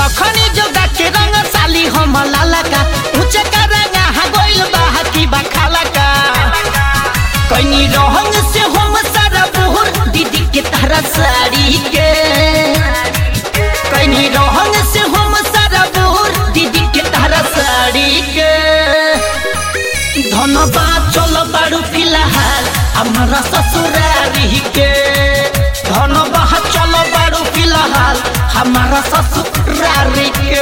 रखनी जोगा के रंग साली हम लाला का ऊंचे का रंगा हा गोइल बाहा की बखाला का कनी रहंग से हम सारा बुहर दीदी के तारा साड़ी के कनी रहंग से हम सारा बुहर दीदी के तारा साड़ी के धनबाद चल बारू फिलहाल हमारा ससुरारी के धनबाद चल बारू फिलहाल हमारा ससुरारी के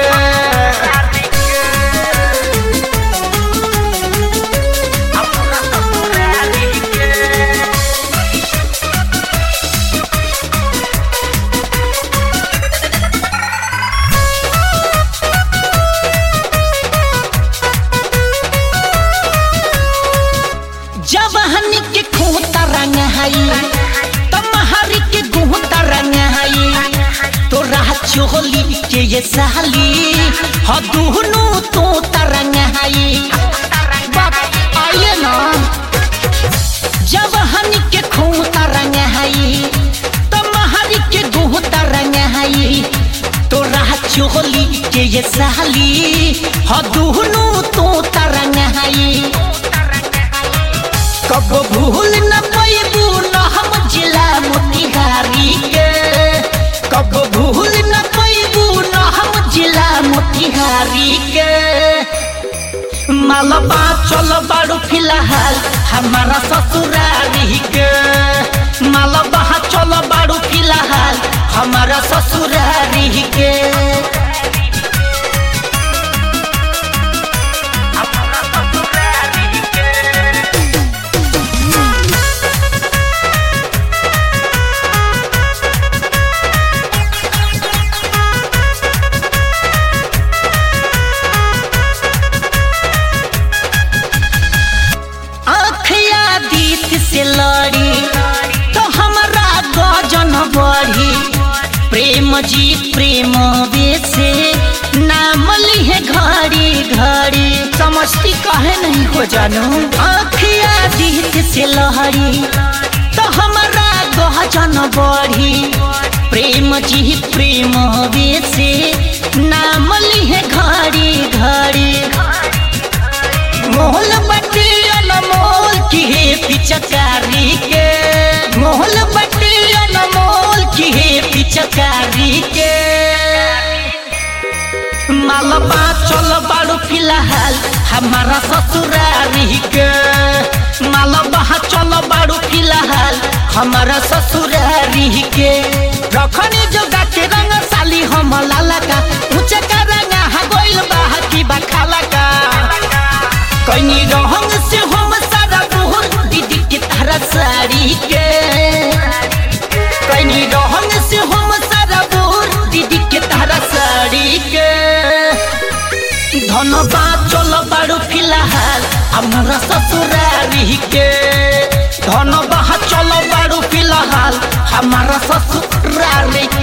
जब हनी के खूंता रंग हई तमहरी के गुहता रंग हई तो राह चोली के ये साली ह दुहनु तो तरंग हई बात आइए ना जब हनी के खूंता रंग हई तमहरी के गुहता रंग हई तो राह चोली के ये साली ह दुहनु तो तरंग हई कब भूल न पैबू न हम जिला मोतिहारी के कब भूल न पैबू न हम जिला मोतिहारी के मालबा चल बारू फिलहाल हमारा ससुरारी के मालबा चल बारू फिलहाल हमारा ससुरारी के आँखिया दीत से लड़ी तो हमरा गजन बढ़ी प्रेम जी प्रेम बेसे नाम लिहे घड़ी घड़ी समझती कहे नहीं हो जानू आँखिया दीत से लहरी तो हमरा गजन बढ़ी प्रेम जी प्रेम बेसे नाम लिहे घड़ी घड़ी मोहल बटी अनमोल की है पिचकारी के मोहल बटी अनमोल की है पिचकारी के मालबा चल बारू फिलहाल हमारा ससुरारी के मालबा चल बारू फिलहाल हमारा ससुरारी के रखनी जोगा के रंग साली हम लाला का ऊंचे का रंगा हा गोइल बाहा की बखाला का कनी रहंग से हम सारा बुहर दीदी के तारा साड़ी के कनी रहंग से हम सारा बुहर दीदी के तारा साड़ी के धनबाद चल बारू फिलहाल हमारा ससुरारी के धनबाद चल बारू फिलहाल हमारा ससुरारी